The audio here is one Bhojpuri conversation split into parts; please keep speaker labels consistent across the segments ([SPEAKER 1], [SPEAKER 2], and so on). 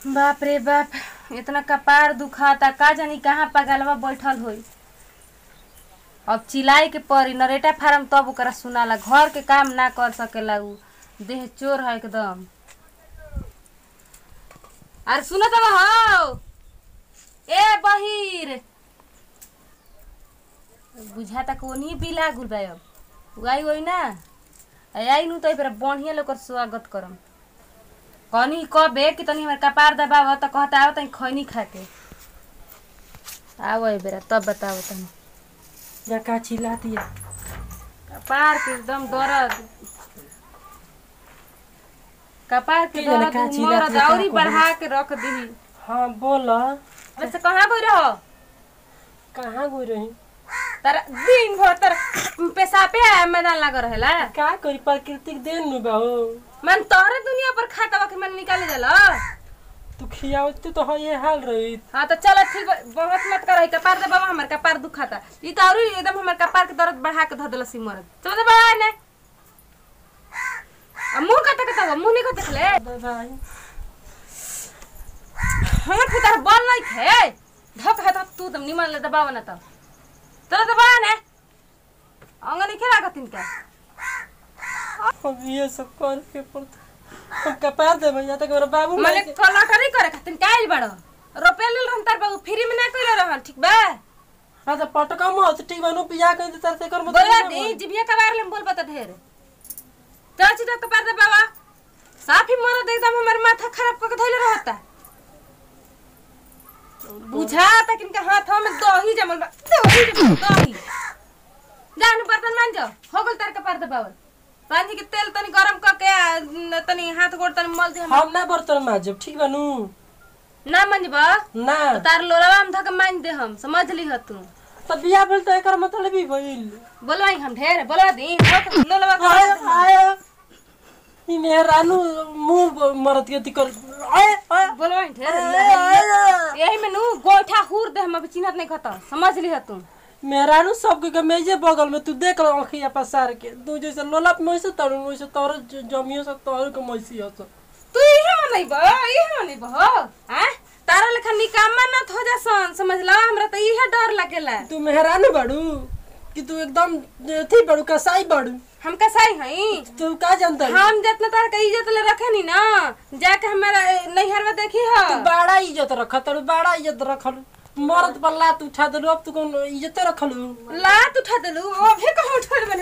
[SPEAKER 1] बाप रे बाप इतना कपार दुखाता का जानी कहाँ पगलवा बैठल होई अब चिल्लाए के पड़ी नरेटा फार्म तब ओकरा सुनाला घर के काम ना कर सकेला उ देह चोर है एकदम अरे सुनो तब हो ए बहिर बुझाता कि ओनी बिला गुल बा अब उगाई होई ना आई नु तो पर बढ़िया लोग स्वागत करम कहनी कबे कि तनी हमर कपार दबाव त कहता आओ तनी खैनी खा के आओ ए बेरा तब बताओ तनी
[SPEAKER 2] या का चिल्लाती है
[SPEAKER 1] कपार के एकदम दर्द कपार के
[SPEAKER 2] की जाने
[SPEAKER 1] दर्द
[SPEAKER 2] का चिल्लात
[SPEAKER 1] मरद
[SPEAKER 2] है, का
[SPEAKER 1] औरी
[SPEAKER 2] कहू?
[SPEAKER 1] बढ़ा के रख दी
[SPEAKER 2] हाँ बोल
[SPEAKER 1] वैसे कहाँ गई रहो
[SPEAKER 2] कहाँ गई रही
[SPEAKER 1] तारा दिन भर तारा पेशाबे मैदान लग रहेला
[SPEAKER 2] का करी प्राकृतिक देन नु बाहो
[SPEAKER 1] मन तोहरे दुनिया पर खाता के मन निकाले जाला
[SPEAKER 2] तू खियावती तो है ये हाल रही
[SPEAKER 1] हाँ तो चलो ठीक बा, बहुत मत कर कपार दे बाबा हमार कपार दुखाता ई तो औरी एकदम हमार कपार के दर्द बढ़ा के धऽ देलसी मरद चलो दे बाबा ने अब मुंह कते कते हो मुंह नहीं कते खले
[SPEAKER 2] भाई
[SPEAKER 1] हमर पुतार बल नहीं थे धक है तू तुम निमन ले दबाव ना तो चलो दे बाबा ने अंगनी खेला कतिन के
[SPEAKER 2] अब ये सब कर के पड़ता हम कपार दे भैया तक मेरा बाबू
[SPEAKER 1] मने कलाकारी करे खातिर काइल बड़ो रुपया लेल रहन तार बाबू फ्री में ना कइले रहन ठीक बा
[SPEAKER 2] हाँ तो पटका मत ठीक बानू पिया कर दे तार से कर मत
[SPEAKER 1] बोला दी जिबिया कबार ले बोल बता ढेर चाची तो कपार दे बाबा साफ ही मरद एकदम हमारे माथा खराब करके धइले रहता बुझाता कि इनके हाथ में दही जमल बा दही जमल दही जानु बर्तन मान जाओ हो गल तार कपार दे बाबा पानी के तेल तनी गरम करके आ, न तनी हाथ गोड़ तनी मल दे हम
[SPEAKER 2] हम ना बर्तन माजब ठीक बानू
[SPEAKER 1] ना मंजबा
[SPEAKER 2] ना
[SPEAKER 1] तो तार लोलवा हम धके मान दे हम समझ ली ह तू
[SPEAKER 2] तो बिया बोल तो एकर मतलब ही भइल
[SPEAKER 1] बोलवाई हम ढेर बोलवा दी लोलवा के
[SPEAKER 2] आय
[SPEAKER 1] मान दे हम।
[SPEAKER 2] आय ई मेहरानू मुंह मरद के ती कर आय आय
[SPEAKER 1] बोलवाई ढेर
[SPEAKER 2] आय
[SPEAKER 1] यही में नु गोइठा हुर दे हम अभी चिन्हत नहीं खता समझ ली ह तू
[SPEAKER 2] मेहरानू सबके के मेजे बगल में तू देख लो आँखिया पसार के तू जैसे लोलप मैसे तरू वैसे तोर जमियो से तोर के मैसी हस
[SPEAKER 1] तू इहे मनै बा इहे मनै बा हो हैं तारा लेखा निकामा न हो जा सन समझ ला हमरा त इहे डर लागेला
[SPEAKER 2] तू मेहरानू बाड़ू कि तू एकदम थी बाड़ू कसाई बाड़ू
[SPEAKER 1] हम कसाई हई
[SPEAKER 2] तू का जानता है
[SPEAKER 1] हम जितना तार के इज्जत ले रखे नी ना जाके हमारा नैहर में देखी
[SPEAKER 2] तू
[SPEAKER 1] ह
[SPEAKER 2] बड़ा इज्जत रख तू बड़ा इज्जत रखल मरद पर लात उठा दे अब तू कौन इज्जत रखलू
[SPEAKER 1] लात उठा देलू ओ फिर कहाँ उठा बने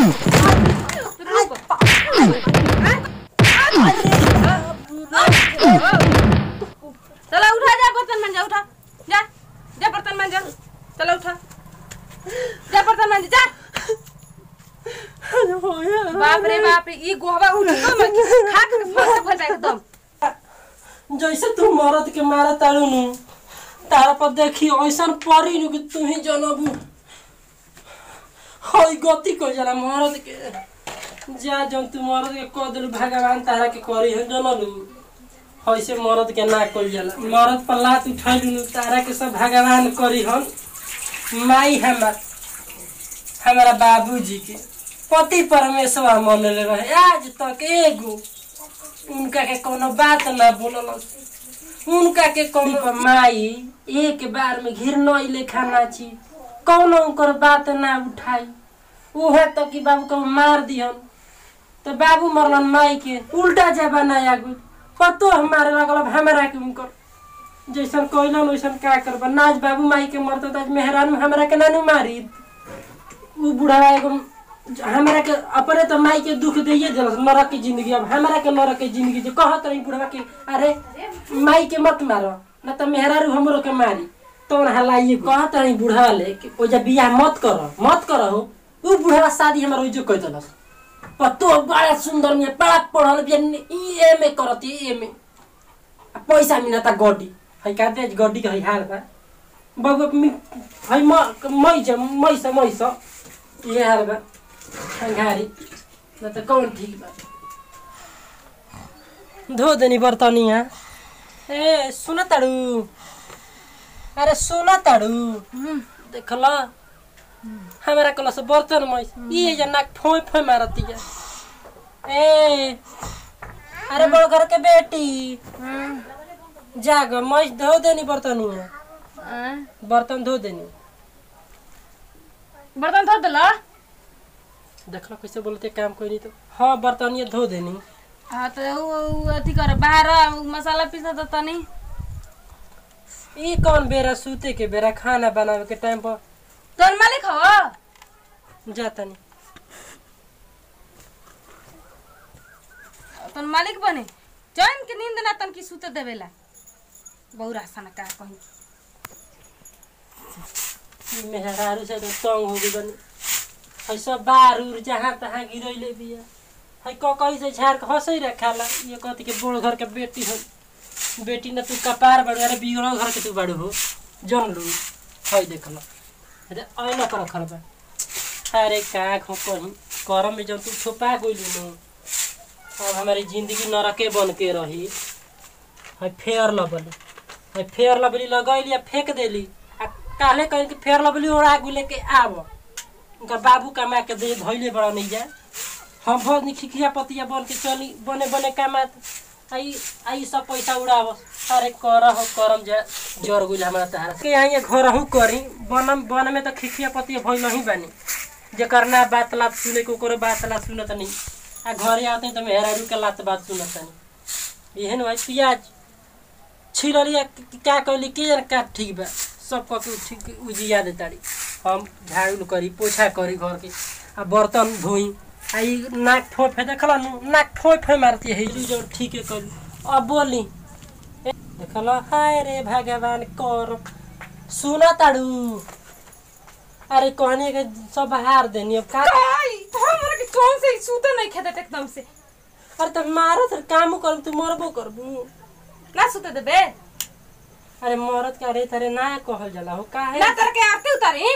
[SPEAKER 1] चलो उठा जा बर्तन मान जा उठा जा जा बर्तन मान जा चलो उठा जा बर्तन मान जा बाप रे बाप रे ई गोहवा उठ तो मैं खा के फंस फंस एकदम
[SPEAKER 2] जैसे तू मरद के मारा तारू नु तारा पर देखी ऐसन परी नु कि तू ही जनबू हई गति को जला मरद के जा जन तू मरद के कह दिलू भगवान तारा के करी है जनलू ऐसे मरद के ना कल जाला मरद पर लात उठैलू नु तारा के सब भगवान करी हन माई हमार हमारा बाबूजी के पति परमेश्वर मनले रहे आज तक एगो उनका के कोनो बात ना बोलल उनका के कोनो पर माई एक बार में घिरनई लेखा नाची कौनो उनकर बात ना उठाई उहे तो कि बाबू को मार दिहन तो बाबू मरलन माई के उल्टा जबाना आ गई पतो हमारे लगल अब हमरा के उनकर जैसन कहलन वैसन का करबा नाच बाबू माई के मरते तो आज मेहरान में हमरा के नानू मारी उ बुढ़वा एगो हमरा के अपने तो माई के दुख दिए दिलस नरक की जिंदगी अब हमरा के नरक की जिंदगी जो कहत रही बुढ़वा के अरे माई के मत मारो न तो मेहरारू हमरो के मारी तो हलाइए कहत रही बुढ़वा ले कि ओ जब बियाह मत करो मत करो उ बुढ़वा शादी हमर ओइजो कह दिलस पतो बड़ा सुंदर में बड़ा पढ़ल बिया ई एम करती एम आ पैसा मिलता गड्डी है कहते गड्डी के है हाल बा बाबू मी है म मै छ मै छ मै छ ये हाल बा अंगारी न त कौन ठीक बा धो देनी बर्तनिया ए सुन ताड़ू अरे सुन ताड़ू देख ल हमारा कल से बर्तन मै ये जे नाक फोय फोय मारती है ए अरे बड़ घर के बेटी जाग मैं धो देनी बर्तन
[SPEAKER 1] आँ?
[SPEAKER 2] बर्तन धो देनी
[SPEAKER 1] बर्तन धो दिल
[SPEAKER 2] देखल कैसे बोलते काम कोई नहीं तो हाँ बर्तन ये धो देनी
[SPEAKER 1] हाँ तो उ उ अथी कर बाहर उ मसाला पीसा त तनी
[SPEAKER 2] ई कौन बेरा सूते के बेरा खाना बनावे के टाइम पर
[SPEAKER 1] तोर मालिक हो
[SPEAKER 2] जाता नहीं
[SPEAKER 1] तोर मालिक बने चैन के नींद ना तन की सुते देवेला बहुरा सन का कहीं
[SPEAKER 2] मेहरारू से तो तंग हो गई बनी है सब बार उर जहाँ तहाँ गिरैले बिया है क कहीं से झाड़ के हंसै रखाला ये कहती के बोड़ घर के बेटी हो बेटी न तू कपार बड़ू अरे बिगड़ो घर के तू बड़ू हो जन लू है देख लो अरे ऐना कर रखल बा अरे का खो कहीं करम में जब तू छुपा गइलू न अब हमारी जिंदगी नरके बन के रही है फेयर लवली है फेयर लवली लगैली आ फेंक देली आ काले कहीं के फेयर लवली ओढ़ा गुले के आव उनका बाबू कमा के दे धैले बड़ा नहीं जा हम बहुत नहीं खिखिया पतिया बन के चली बने बने कमात आई आई सब पैसा उड़ाव अरे कर हो करम जा जर गुल हमारा तारा के यहाँ ये घर हूँ करी बनम बन में तो खिखिया पतिया भइल नहीं बानी जेकर ना बात लात सुने को ओकरो बात लात सुनत नहीं आ घरे आते हैं तो मेहरारू के लात बात सुनत नहीं एहन भाई प्याज छिललिया क्या कहली के जन का ठीक बा सब कह के ठीक उजिया दे तारी हम झाड़ू करी पोछा करी घर के आ बर्तन धोई आ ई नाक ठोप है देखल नु नाक ठोप है मारती है ई जो ठीक है करी अब बोली ए, देखल हाय रे भगवान कर सुना ताड़ू अरे कहने के सब हार देनी अब का
[SPEAKER 1] काई तो हमरा के कौन से सुते नहीं खेदत एकदम से
[SPEAKER 2] अरे तो मारो तो काम कर तू मरबो करबू
[SPEAKER 1] ना सुते देबे
[SPEAKER 2] अरे मरद का रे तारे ना कहल जाला हो काहे
[SPEAKER 1] ना तर के आरती उतारी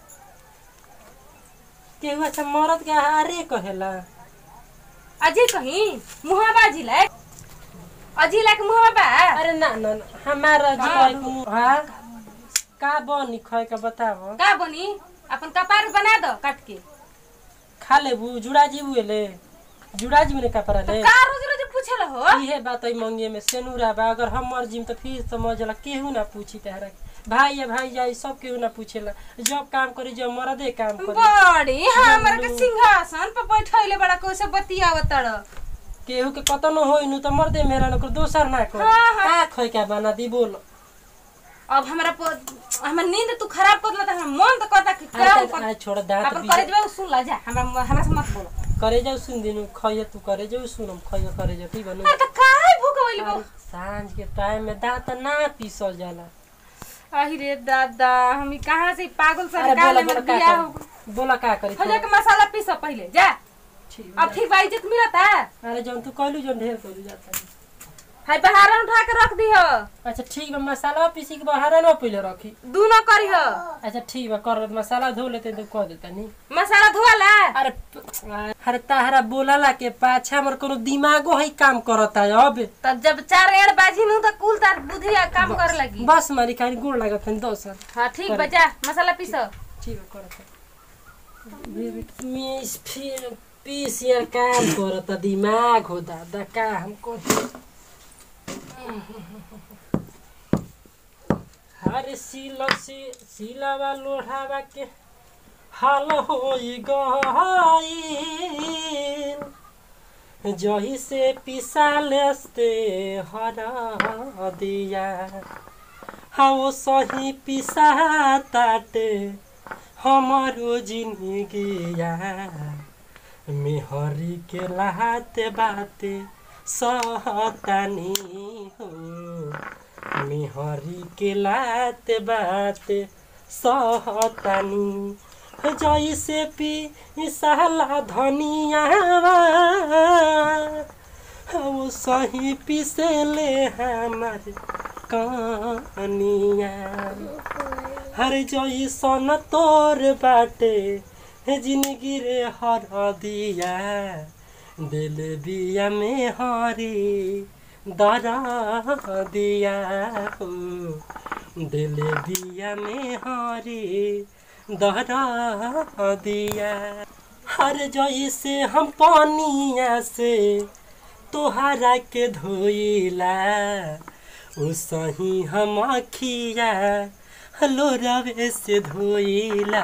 [SPEAKER 2] केहू अच्छा मरद के अरे कहेला
[SPEAKER 1] अजी कहीं मुहा बाजी ले अजी लाक मुहा बा
[SPEAKER 2] अरे ना ना ना, हमारा
[SPEAKER 1] हाँ।
[SPEAKER 2] जो हाँ का बनी खै के बताव
[SPEAKER 1] का बनी अपन कपार बना दो काट के
[SPEAKER 2] खा लेबू जुड़ा जीबू ले जुड़ा जीबू ने कपड़ा ले
[SPEAKER 1] का रोज रोज पूछे हो
[SPEAKER 2] इहे बात है मंगे में सेनुरा बा अगर हम मर जिम तो फिर समझला केहू ना पूछी तहरा के। भाई या भाई जाई सब केहू ना पूछेला जब काम करी जब मरदे काम करी
[SPEAKER 1] बड़ी हमरा के सिंहासन पर बैठैले बड़ा कैसे बतियावत तड़
[SPEAKER 2] केहू के कतनो होई नु तो मरदे मेरा नकर दोसर ना कर
[SPEAKER 1] हाँ, हाँ।
[SPEAKER 2] का खै के बना दी बोल
[SPEAKER 1] अब हमरा प- हमर नींद तू खराब कर देता हमर मन तो करता कि काम कर
[SPEAKER 2] आ छोड़ दांत
[SPEAKER 1] अपन
[SPEAKER 2] भी
[SPEAKER 1] करे जबे सुन ला जा हमरा हमरा से मत बोलो
[SPEAKER 2] करे जाऊ सुन दिनु खैया तू करे जाऊ सुनम खैया करे जाऊ ठीक बनू
[SPEAKER 1] अरे तो काहे भूख होइली बो
[SPEAKER 2] सांझ के टाइम में दांत ना पीसल जाला
[SPEAKER 1] आही रे दादा हम ई कहां से ई पागल
[SPEAKER 2] अरे
[SPEAKER 1] सरकार
[SPEAKER 2] बोला
[SPEAKER 1] में
[SPEAKER 2] बोला का
[SPEAKER 1] बियाह हो
[SPEAKER 2] करी बोला का करी
[SPEAKER 1] हो जा के मसाला पीस पहले जा
[SPEAKER 2] ठीक
[SPEAKER 1] अब ठीक बा इज्जत मिलता
[SPEAKER 2] अरे जौन तू कहलू जौन ढेर कहलू जाता
[SPEAKER 1] हाय बहारा उठा के रख दी हो
[SPEAKER 2] अच्छा ठीक बा मसाला पीसी के बाहर ना पहिले रखी
[SPEAKER 1] दूनो करी हो
[SPEAKER 2] अच्छा ठीक बा कर मसाला धो लेते तो कह देता नी
[SPEAKER 1] मसाला धोला
[SPEAKER 2] अरे प- अरे ताहरा बोलाला के पाछा हमर कोनो दिमागो है काम करता है अब
[SPEAKER 1] तब जब चार एड़ बाजी नु तो कुल तार बुद्धि काम कर लगी
[SPEAKER 2] बस मारी खाली गोड़ लागत है दस
[SPEAKER 1] हाँ ठीक बा जा मसाला पीसो
[SPEAKER 2] ठीक है करत मिस फिर पीस यार काम करता दिमाग हो दादा का हमको हर सिल से सिलावा लोढ़ावा के हाल होई गईल जही से पिसालस्ते हरा दिया हाँ सही पिसा ताटे हमारो जिंदगिया मेहरी के लाते बाते सहतानी हो मेहरी के लाते बाते सहतानी जैसे पी साला धनिया वो सही पिसले हमारे कनिया हर जैसन तोर बाटे जिंदगी रे हर दिया दिल बिया में हरी दरा दिया हो दिल बिया में हरी दरा दिया हर जैसे हम पानिया से तोहरा के धोइला उसही हम अखिया हलो रवे से धोइला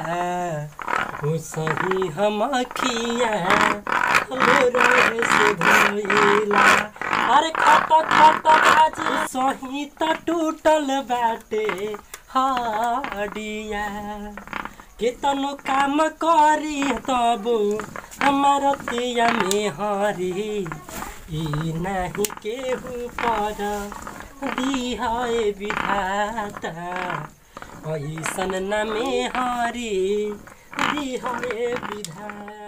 [SPEAKER 2] उसही हम अखिया हलो रवे से धोइला अरे खट खट बाजी सही त टूटल बाटे हडिया केतनो काम करी तबु हमार तिया में हरी ई नाही केहू पर दिहाए विधाता ऐसन न में हरी दिहाए विधाता